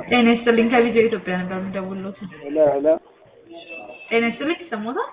ጤና ይስጥልኝ ከቪዲዮ ኢትዮጵያ ነበር የምደውልዎት። ሄሎ ሄሎ። ጤና ይስጥልኝ ይሰማዎታል?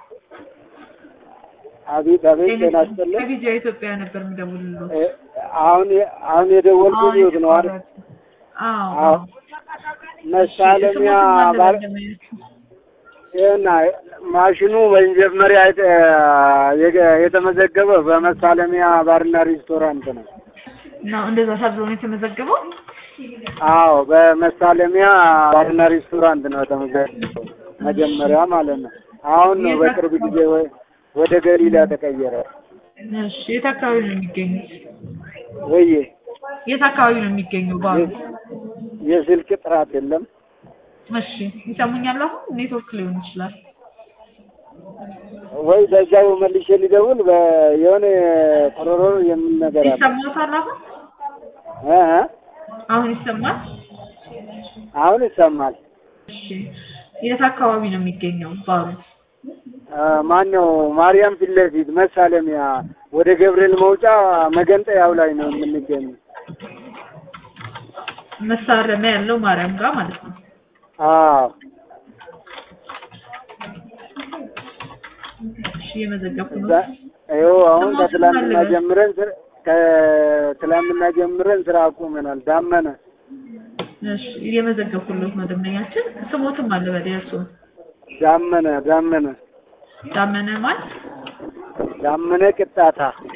አቤት አቤት። ጤና ይስጥልኝ። ከቪዲዮ ኢትዮጵያ ነበር የምደውልልዎት። እ አሁን አሁን የደወልኩት ይሁት ነው አይደል? አዎ አዎ። መሳለሚያ ባር ይኸውና ማሽኑ መጀመሪያ የተ- የገ- የተመዘገበው በመሳለሚያ ባርና ሬስቶራንት ነው። ነው እንደዛ ተብሎ ነው የተመዘገበው። አዎ በመሳለሚያ ባርና ሬስቶራንት ነው የተመዘገበው መጀመሪያ ማለት ነው። አሁን ነው በቅርብ ጊዜ ወ- ወደ ገሊላ ተቀየረ። እሺ የት አካባቢ ነው የሚገኙት? ወይዬ የት አካባቢ ነው የሚገኘው ባሉ? የስልክ ጥራት የለም። እሺ ይሰሙኛል? አሁን ኔትወርክ ሊሆን ይችላል። ወይ በዛው መልሼ ሊደውል በ- የሆነ ቆሮሮ የሚል ነገር አለ። ይሰማዎታል? አሁን እ እ አሁን ይሰማል? አሁን ይሰማል። እሺ የት አካባቢ ነው የሚገኘው ባሉ? ማን ነው? ማርያም ፊት ለፊት መሳለሚያ ወደ ገብርኤል መውጫ መገንጠያው ላይ ነው የምንገኘው። መሳረሚያ ያለው ማርያም ጋር ማለት ነው። አዎ እሺ እየመዘገብኩ እዛ ነው። ይኸው አሁን ስሞት ከትላንትና ማን ልበል? ጀምረን ስራ- ከትላንትና ጀምረን ስራ አቁመናል። ዳመነ እሺ እየመዘገብኩለት ነው ደንበኛችን። ስሞትም አለ በላይ እርስዎ ዳመነ ዳመነ ዳመነ ማን? ዳመነ ቅጣታ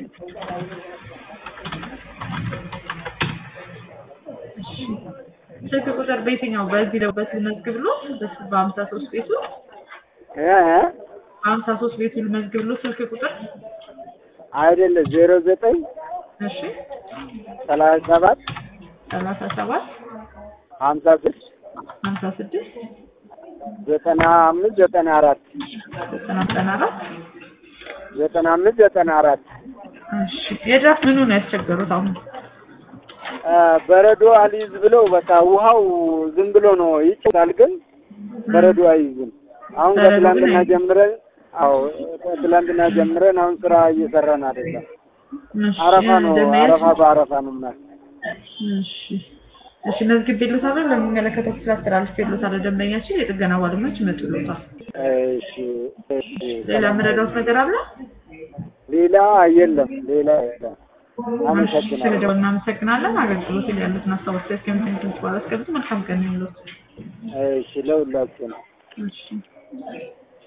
ስልክ ቁጥር በየትኛው በዚህ ነው በዚህ መዝግብ ብሎ በሀምሳ ሶስት ቤቱ እ እ በሀምሳ ሶስት ቤቱ ልመዝግብ ብሎ ስልክ ቁጥር አይደለም ዜሮ ዘጠኝ እሺ ሰላሳ ሰባት ሰላሳ ሰባት ሀምሳ ስድስት ሀምሳ ስድስት ዘጠና አምስት ዘጠና አራት ዘጠና ዘጠና አራት ዘጠና አምስት ዘጠና አራት እሺ የድራፍት ምኑ ነው ያስቸገሩት አሁን? አ፣ በረዶ አልይዝ ብለው በቃ ውሃው ዝም ብሎ ነው ይጭታል፣ ግን በረዶ አይይዝም። አሁን በረዶ ግን ከትላንትና አይይዝም። ጀምረን አዎ ከትላንትና ጀምረን አሁን ስራ እየሰራን አይደለም። እሺ አረፋ ነው ደንበኛችን- አረፋ በአረፋ ነው ምናምን። እሺ እሺ መዝግቤልዎታለሁ። ለሚመለከተው ክፍል አስተላልፌልዎታለሁ። ደንበኛችን የጥገና ባለሙያዎች ይመጡልዎታል። እሺ እሺ። ሌላ የምረዳዎት ነገር አለ? ሌላ የለም ሌላ የለም። እሺ አመሰግናለሁ። ስለደወሉ እናመሰግናለን። አገልግሎት ላይ ያሉትን ሀሳቦች እስከምትንትን በኋላ አስቀምጡ። መልካም ቀን ይሁንልዎት። እሺ ለሁላችሁ ነው። እሺ